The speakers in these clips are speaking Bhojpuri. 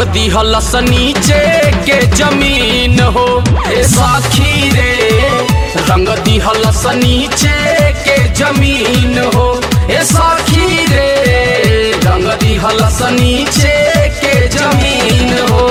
दिहलस नीचे के जमीन हो ए साखी रे रंग दिहलस नीचे के जमीन हो ए साखी रे रंग दिहलस नीचे के जमीन हो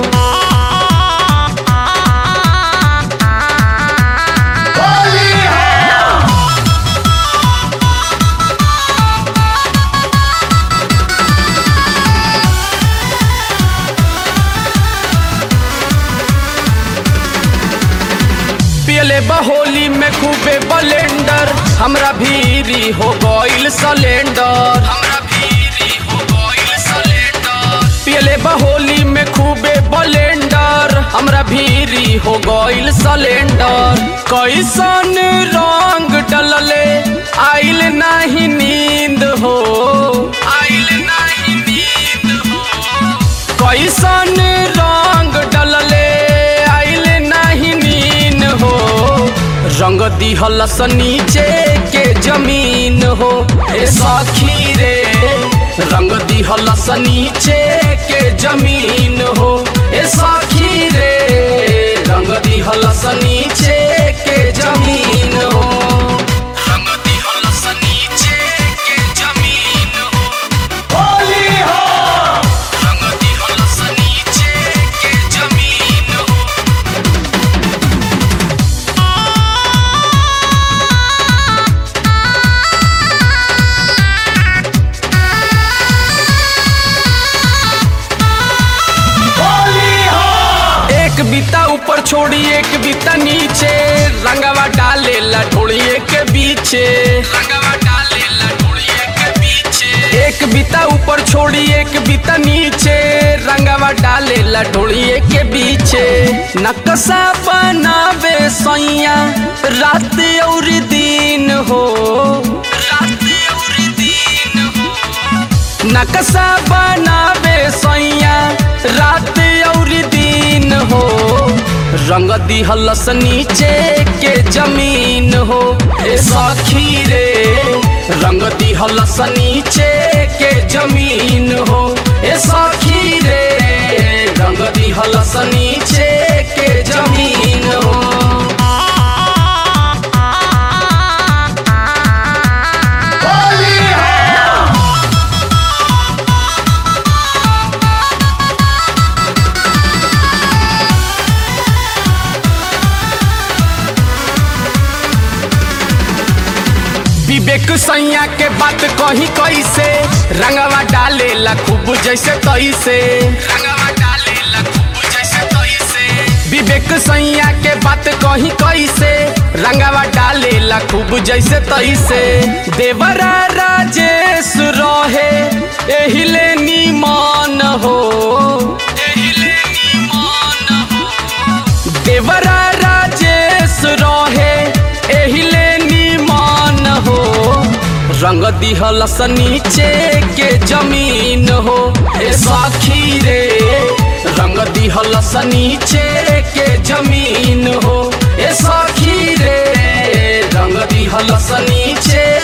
पियले बहोली में खूबे बलेंडर हमरा भीरी हो गइल सिलेंडर हमरा भीरी हो गइल सिलेंडर पियले बहोली में खूबे बलेंडर हमरा भीरी हो गइल सिलेंडर कैसन रंग डलले आइल नाही नींद हो आइल नाही नींद हो कैसन रंग डलले आइल नाही नीन हो रंग दिहलस नीचे के जमीन हो ए साखी रे रंग दिहलस नीचे के जमीन हो ए साखी रे रंग दिहलस नीचे के जमीन हो रंग दिहलस नीचे के जमीन हो रंग दिहलस नीचे के जमीन हो एक बीता ऊपर छोड़ी एक बीता नीचे रंगवा डाले लठोड़िए के बीचे रंगवा डाले लठोड़िए के बीचे एक बीता ऊपर छोड़ी एक बीता नीचे रंगवा डाले लठोड़िए के बीचे नक्शा बनावे सैया रात और दिन हो रात और दिन हो नक्शा बनावे सैया रात और दिन हो रंग दिहलस नीचे के जमीन हो ए साखी रे रंग दिहलस नीचे के जमीन हो ए साखी रे रंग दिहलस नीचे के जमीन हो विवेक सैया के बात कही कैसे रंगवा डाले ला खूब जैसे तैसे रंगवा डाले ला खूब जैसे तैसे विवेक सैया के बात कही कैसे रंगवा डाले ला खूब जैसे तैसे देवरा राजेश रहे एहिले नीमान हो एहिले नीमान हो देवरा राजेश रहे एहिले नीमान हो रंग दिहलस नीचे के जमीन हो ए साखी रे रंग दिहलस नीचे के जमीन हो ए साखी रे रंग दिहलस नीचे